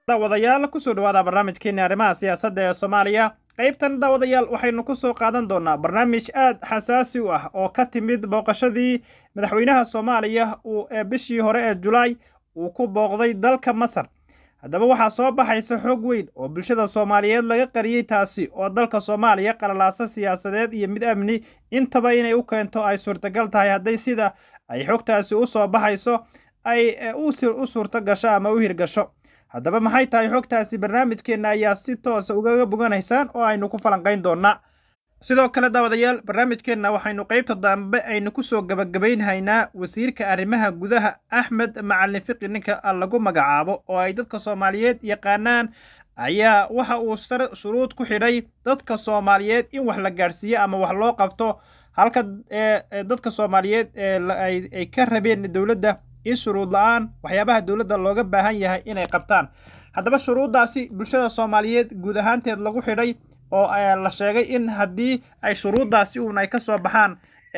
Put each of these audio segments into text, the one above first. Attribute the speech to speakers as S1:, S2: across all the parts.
S1: daawadayaal kusoo dhawaada barnaamijkeeni arrimaha siyaasadda ee soomaaliya qaybtan daawadayaal waxaynu kusoo qaadan doonaa barnaamij aad xasaasi u ah oo ka timid booqashadii madaxweynaha soomaaliya uu ee bishii hore ee julaay uu ku booqday dalka masar haddaba waxaa soo baxaysa xoog weyn oo bulshada soomaaliyeed laga qariyey taasi oo dalka soomaaliya qalalaasa siyaasadeed iyo mid amni intaba inay u keento ay suurtagal tahay hadday sida ay xogtaasi u soo baxayso ay u suurto gasho ama u hirgasho haddaba maxay tahay xogtaasi barnaamijkeenna ayaa si toosa ugaga boganaysaan oo aynu ku falanqayn doonnaa sidoo kale daawadayaal barnaamijkeenna waxaynu qaybta dambe aynu kusoo gabagabaynhaynaa wasiirka arrimaha gudaha axmed macalin fiqi ninka lagu magacaabo oo ay dadka soomaaliyeed yaqaanaan ayaa waxa uu shuruud ku xidhay dadka soomaaliyeed in wax la gaadhsiiyo ama wax loo qabto halka dadka soomaaliyeed ay ka rabeen dowladda in shuruud la-aan waxyaabaha dowladda looga baahan yahay inay qabtaan haddaba shuruuddaasi bulshada soomaaliyeed guud ahaanteed lagu xidhay oo la sheegay in haddii ay shuruuddaasi uun ay ka soo baxaan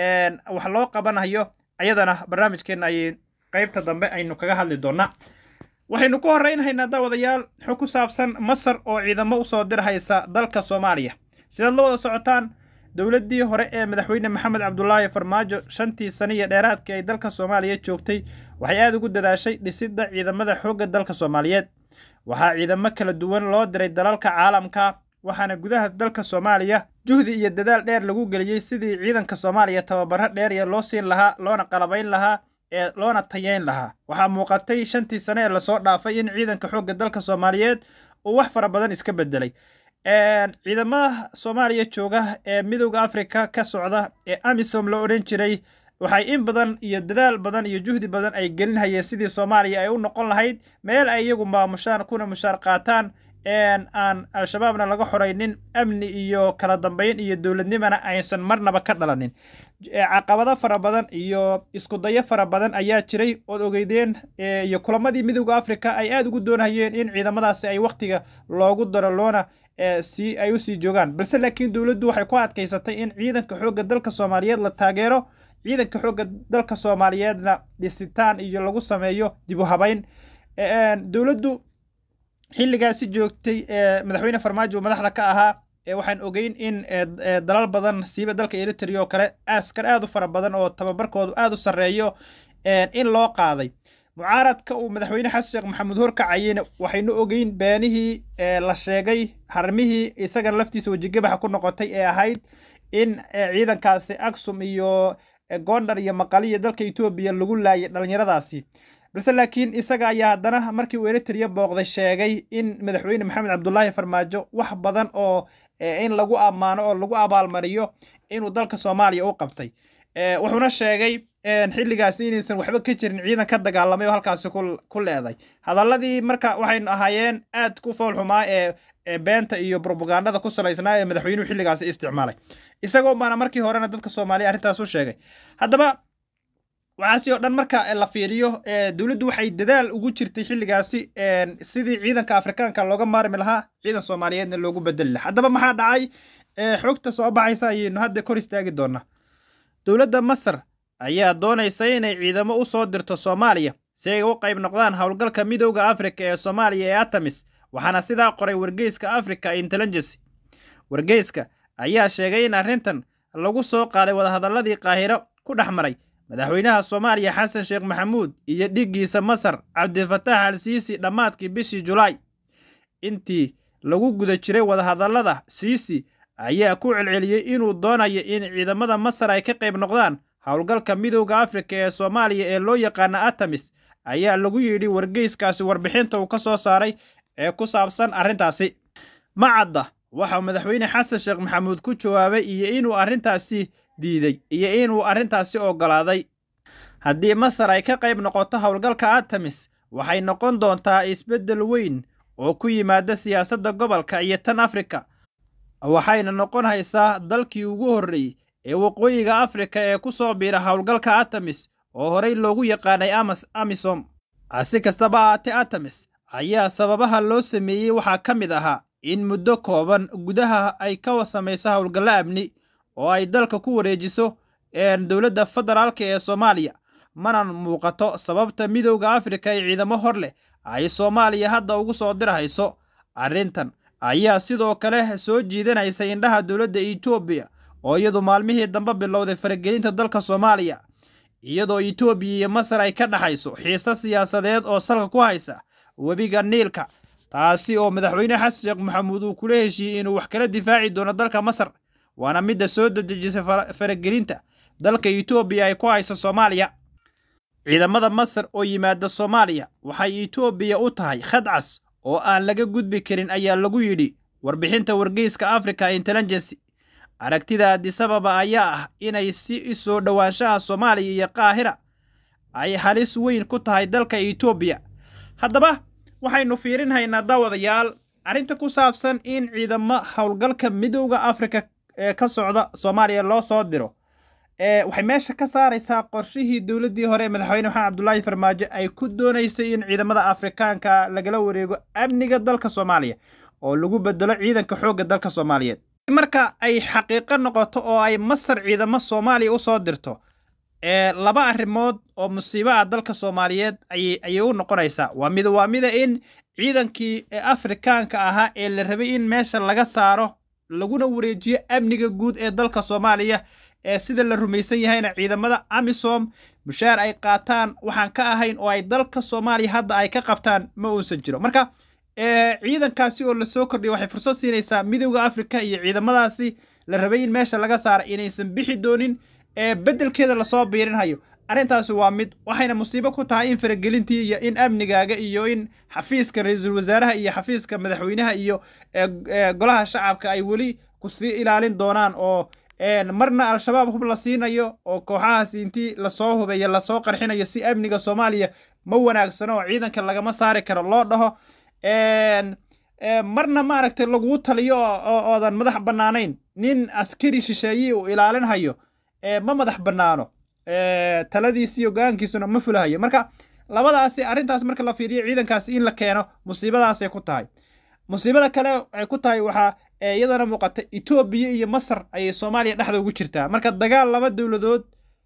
S1: wax loo qabanayo ayadana barnaamijkeenna ayay qaybta dambe aynu kaga hadli doonnaa waxaynu ku horreynhaynaa daawadayaal xog ku saabsan masar oo ciidamo usoo dirhaysa dalka soomaaliya sidaad la wada socotaan dowladdii hore ee madaxweyne maxamed cabdulaahi farmaajo shantii sane iyo dheeraadkii ay dalka soomaaliya joogtay waxay aada ugu dadaashay dhisidda ciidamada xoogga dalka soomaaliyeed waxaa ciidamo kala duwan loo diray dalalka caalamka waxaana gudaha dalka soomaaliya juhdi iyo dadaal dheer lagu geliyey sidii ciidanka soomaaliya tababaro dheeriya loo siin lahaa loona qalabayn lahaa ee loona tayeyn lahaa waxaa muuqatay shantii sane ee lasoo dhaafay in ciidanka xoogga dalka soomaaliyeed uu wax fara badan iska bedelay ciidamada soomaaliya jooga ee midowda afrika ka socda ee amisom la odhan jiray waxay in badan iyo dadaal badan iyo juhdi badan ay gelinhayeen sidii soomaaliya ay u noqon lahayd meel ay iyagu maamushaan kuna mushaar qaataan aan al-shabaabna laga xoraynin amni iyo kala dambeyn iyo dowladnimana aysan marnaba ka dhalanin caqabado fara badan iyo iskudayo fara badan ayaa jiray ood ogeydeen iyo kulamadii midowda afrika ay aada ugu doonayeen in ciidamadaasi ay wakhtiga loogu daro loona si ay usii joogaan balse laakiin dowladdu waxay ku adkaysatay in ciidanka xoogga dalka soomaaliyeed la taageero ciidanka xoogga dalka soomaaliyeedna dhisitaan iyo lagu sameeyo dib u habayn dowladdu xilligaasi joogtay madaxweyne farmaajo madaxda ka ahaa waxaan ogeyn in dalal badan siiba dalka eritrea oo kale askar aad u fara badan oo tababarkoodu aada u sarreeyo in loo qaaday mucaaradka uu madaxweyne xasan sheekh maxamuud horkacayeyna waxaynu ogeyn beenihii la sheegay harmihii isagana laftiisa wejigabaxa ku noqotay ee ahayd in ciidankaasi aksum iyo gondar iyo maqaliya dalka etoobiya lagu laayay dhallinyaradaasi balse laakiin isaga ayaa haddana markii uu eritrea booqday sheegay in madaxweyne maxamed cabdulaahi farmaajo wax badan oo in lagu ammaano oo lagu abaalmariyo inuu dalka soomaaliya u qabtay wuxuuna sheegay xilligaasi inaysan waxba ka jirin ciidan ka dagaalamay oo halkaasi ku leeday hadaladii marka waxaynu ahaayeen aad ku foolxumaa ee beenta iyo brobagandada ku salaysnaa ee madaxweynuhu xilligaasi isticmaalay isagoo baana markii horena dadka soomaaliya arrintaas u sheegay haddaba waxaasi oo dhan marka la fiiriyo dowladdu waxay dadaal ugu jirtay xilligaasi sidii ciidanka afrikaanka looga maarmi lahaa ciidan soomaaliyeedna loogu bedeli lahaa haddaba maxaa dhacay xogta soo baxaysa ayaynu hadda kor istaagi doonaa dowladda masar ayaa doonaysa inay ciidamo u soo dirto soomaaliya si ay u qayb noqdaan howlgalka midowda afrika ee soomaaliya ee atamis waxaana sidaa qoray wargeyska africa intelligency wargeyska ayaa sheegay in arrintan lagu soo qaaday wadahadalladii qaahiro ku dhex maray madaxweynaha soomaaliya xasan sheekh maxamuud iyo dhiggiisa masar cabdifatax al siisi dhammaadkii bishii julaay intii lagu guda jiray wadahadallada siisi ayaa ku celceliyey inuu doonayo in ciidamada masar ay ka qayb noqdaan howlgalka midowda afrika ee soomaaliya ee loo yaqaana atamis ayaa lagu yidhi wargeyskaasi warbixinta uu ka soo saaray ee ku saabsan arrintaasi macadda waxaa madaxweyne xasan sheekh maxamuud ku jawaabay iyo inuu arrintaasi diiday iyo inuu arrintaasi oggolaaday haddii masar ay ka qayb noqoto howlgalka atamis waxay noqon doontaa isbeddel weyn oo ku yimaada siyaasadda gobolka iyo tan afrika waxayna noqon haysaa dalkii ugu horreeyey ee waqooyiga afrika ee ku soo biira howlgalka atamis oo horey loogu yaqaanay amisom si kastaba ahaatee atamis ayaa sababaha loo sameeyey waxaa ka mid ahaa in muddo kooban gudaha ay ka samayso howlgallo amni oo ay dalka ku wareejiso dowladda federaalka ee soomaaliya mana muuqato sababta midowda afrika ee ciidamo hor leh ay soomaaliya hadda ugu soo dirhayso arrintan ayaa sidoo kale soo jiidanaysa indhaha dowladda etoobiya oo iyadu maalmihii dambe bilowday faragelinta dalka soomaaliya iyadoo etoobiya iyo masar ay ka dhexayso xiise siyaasadeed oo salka ku haysa webiga niilka taasi oo madaxweyne xasan sheekh maxamuud uu kula heshiiyey inuu wax kala difaaci doono dalka masar waana midda soo dedejisay faragelinta dalka etoobiya ay ku hayso soomaaliya ciidamada masar oo yimaada soomaaliya waxay etoobiya u tahay khadcas oo aan laga gudbi karin ayaa lagu yidhi warbixinta wargeyska africa intelligency aragtida adisababa ayaa ah inay si soo dhowaanshaha soomaaliya iyo qaahira ay halis weyn ku tahay dalka etoobiya haddaba waxaynu fiirinhaynaa daawadayaal arrinta ku saabsan in ciidamo howlgalka midowda afrika ee ka socda soomaaliya loo soo diro waxay meesha ka saaraysaa qorshihii dowladdii hore ee madaxweyne maxamed cabdulaahi farmaajo ay ku doonaysay in ciidamada afrikaanka lagala wareego amniga dalka soomaaliya oo lagu bedelo ciidanka xoogga dalka soomaaliyeed marka ay xaqiiqo noqoto oo ay masar ciidamo soomaaliya u soo dirto laba arrimood oo musiibo ah dalka soomaaliyeed ayay u noqonaysaa waa mid waa mida in ciidankii afrikaanka ahaa ee la rabay in meesha laga saaro laguna wareejiyo amniga guud ee dalka soomaaliya ee sida la rumaysan yahayna ciidamada amisom mushaar ay qaataan waxaan ka ahayn oo ay dalka soomaaliya hadda ay ka qabtaan ma uusan jiro marka ciidankaasi oo lasoo kordhiya waxay fursad siinaysaa midowda afrika iyo ciidamadaasi la rabay in meesha laga saara inaysan bixi doonin ee beddelkeeda lasoo biirinhayo arrintaasi waa mid waxayna musiibo ku tahay in faragelintii iyo in amnigaaga iyo in xafiiska ra-iisul wasaaraha iyo xafiiska madaxweynaha iyo golaha shacabka ay weli kusii ilaalin doonaan oo marna al-shabaab hub la siinayo oo kooxahaasi intii lasoo hubeeyo lasoo qarxinayo si amniga soomaaliya ma wanaagsano oo ciidanka lagama saari karo loo dhaho marna maaragtay laguu taliyo oodan madax bannaanayn nin askari shisheeyii uu ilaalinhayo ma madax bannaano taladiisi iyo go-aankiisuna ma fulahayo marka labadaasi arrintaas marka la fiiriyo ciidankaasi in la keeno musiibadaasay ku tahay musiibada kale ay ku tahay waxaa iyadana muuqata etoobiya iyo masar ayay soomaaliya dhexda ugu jirtaa marka dagaal laba dowladood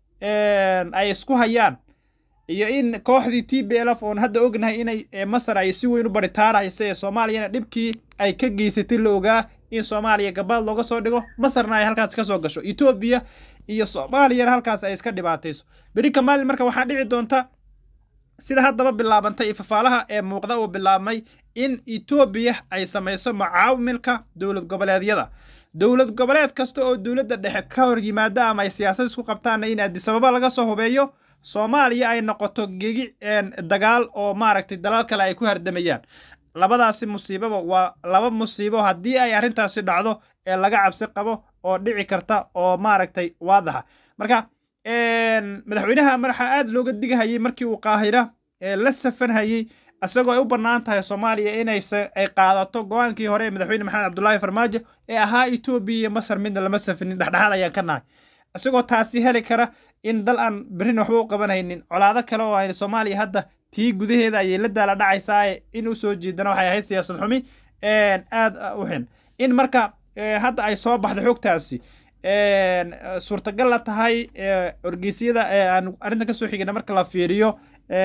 S1: ay isku hayaan iyo in kooxdii t b l f oon hadda ognahay inay masar ay si weyn u baritaaraysa ee soomaaliyana dhibkii ay ka geysatay la ogaa in soomaaliya gabaad looga soo dhigo masarna ay halkaas ka soo gasho etoobiya iyo soomaaliyana halkaas ay iska dhibaatayso beri ka maalin marka waxaa dhici doonta sida haddaba bilaabantay ifafaalaha ee muuqda uu bilaabmay in etoobiya ay samayso mucaawimilka dowlad goboleedyada dowlad goboleed kasta oo dowladda dhexe ka hor yimaada ama ay siyaasad isku qabtaanna in adisababa laga soo hubeeyo soomaaliya ay noqoto gegi dagaal oo maaragtay dalal kale ay ku hardamayaan labadaasi musiibaba waa laba musiibo haddii ay arrintaasi dhacdo ee laga cabsi qabo oo dhici karta oo maaragtay waadaxa marka madaxweynaha madaxa aad looga digahayay markii uu qaahira la safanhayey isagoo ay u bannaan tahay soomaaliya inay ay qaadato go-aankii hore ee madaxweyne maxamed cabdulaahi farmaajo ee ahaa etoobiya iyo masar midna lama safinin dhexdhexaad ayaan ka nahay isagoo taasi heli kara in dal aan berrin waxba u qabanaynin colaado kale oo ay soomaaliya hadda tii gudaheeda ayay la daala dhacaysaa in u soo jeedana waxay ahayd siyaasad xumi aad u xin in marka hadda ay soo baxdo xogtaasi suurtagal la tahay orgeysyada aan arrintan kasoo xigana marka la fiiriyo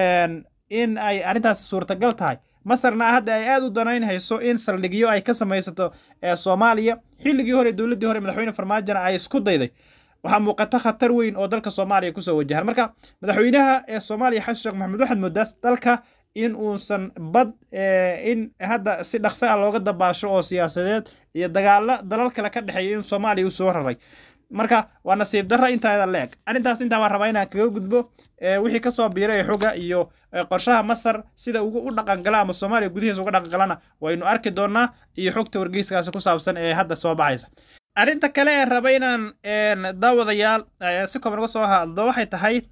S1: in ay arrintaasi suurtagal tahay masarna hadda ay aad u danaynhayso in saldhigyo ay ka samaysato soomaaliya xilligii hore dowladdii hore madaxweyne farmaajona ay isku dayday waxaa muuqata khatar weyn oo dalka soomaaliya kusoo wajahan marka madaxweynaha ee soomaaliya xasan sheekh maxamed waxaad moodaas dalka in uusan bad in hadda si dhaqso ah looga dabaasho oo siyaasadeed iyo dagaalo dalal kale ka dhexeeya in soomaaliya uu soo raray marka waa nasiib darra intaada leeg arrintaas intaa waan rabaa inaan kaga gudbo wixii kasoo biiray ee xoga iyo qorshaha masar sida ugu u dhaqangala ama soomaaliya gudihiisa uga dhaqangalana waynu arki doonaa iyo xogta wargeyskaasi ku saabsan ee hadda soo baxaysa arrinta kale ee raba inaan daawadayaal si kooban uga soo hadlo waxay tahay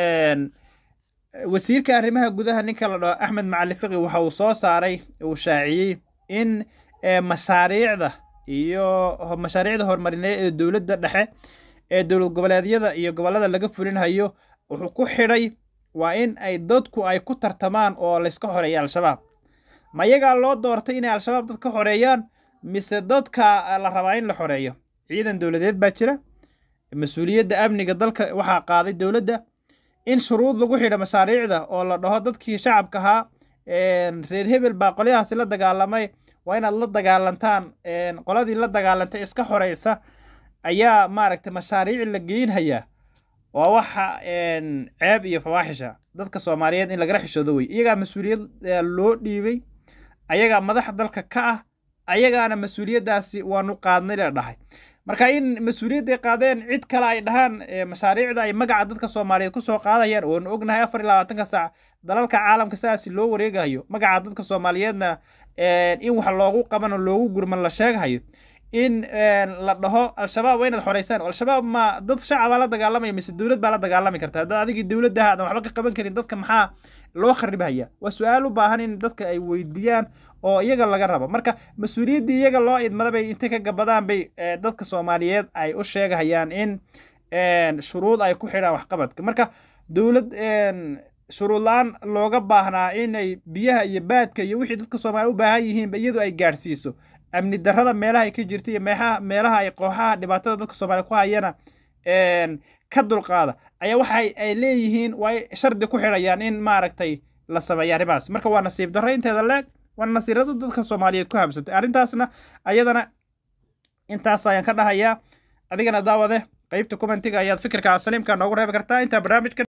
S1: wasiirka arrimaha gudaha ninka la dhaho axmed macali fiqi waxa uu soo saaray uu shaaciyey in mashaariicda iyo mashaariicda horumarineed ee dowladda dhexe ee dowlad goboleedyada iyo gobollada laga fulinhayo wuxuu ku xidhay waa in ay dadku ay ku tartamaan oo layska xoreeya al-shabaab ma iyagaa loo doortay inay al-shabaab dad ka xoreeyaan mise dadka la rabaa in la xoreeyo ciidan dowladeed baa jira mas-uuliyadda amniga dalka waxaa qaaday dowladda in shuruud lagu xidho mashaariicda oo la dhaho dadkii shacabka ahaa reer hebel baa qolyahaasi la dagaalamay waa inaad la dagaalantaan qoladii la dagaalantay iska xoreysa ayaa maaragtay mashaariic la geynhayaa waa waxa ceeb iyo fawaaxisha dadka soomaaliyeed in lagala xishoodo wey iyagaa mas-uuliyad loo dhiibay ayagaa madaxa dalka ka ah ayagaana mas-uuliyaddaasi waanu qaadnay la dhahay marka in mas-uuliyadday qaadeen cid kale ay dhahaan mashaariicda ay magaca dadka soomaaliyeed kusoo qaadayaan oonu ognahay afar iyo labaatanka saac dalalka caalamka sidaasi loo wareegahayo magaca dadka soomaaliyeedna in wax loogu qabano loogu gurman la sheegahayo in la dhaho al-shabaab waa inaad xoreysaan al-shabaab ma dad shacabaa la dagaalamaya mise dowlad baa la dagaalami karta hadda adigii dowladdaha aadan waxba ka qaban karin dadka maxaa loo kharibhaya waa su-aal u baahan in dadka ay weydiiyaan oo iyaga laga rabo marka mas-uuliyaddii iyaga loo idmada bay intay ka gabadaan bay dadka soomaaliyeed ay u sheegahayaan in shuruud ay ku xidhaan waxqabadka marka dowlad shuruud la-aan looga baahnaa inay biyaha iyo baadka iyo wixii dadka soomaaliya u baahan yihiinba iyadu ay gaadhsiiso amni darrada meelaha ay ka jirta iyo meeaha meelaha ay kooxaha dhibaatada dadka soomaaliya ku hayana ka dulqaada ayaa waxa ay leeyihiin waa shardi ku xidhayaan in maaragtay la sameeya arrimahaas marka waa nasiib darro inteeda leeg waa nasiirada dadka soomaaliyeed ku habsatay arrintaasna ayadana intaas ayaan ka dhahayaa adigana daawade qeybta commentiga ayaad fikirka saliimka noogu reebi kartaa intaa barnaamijkan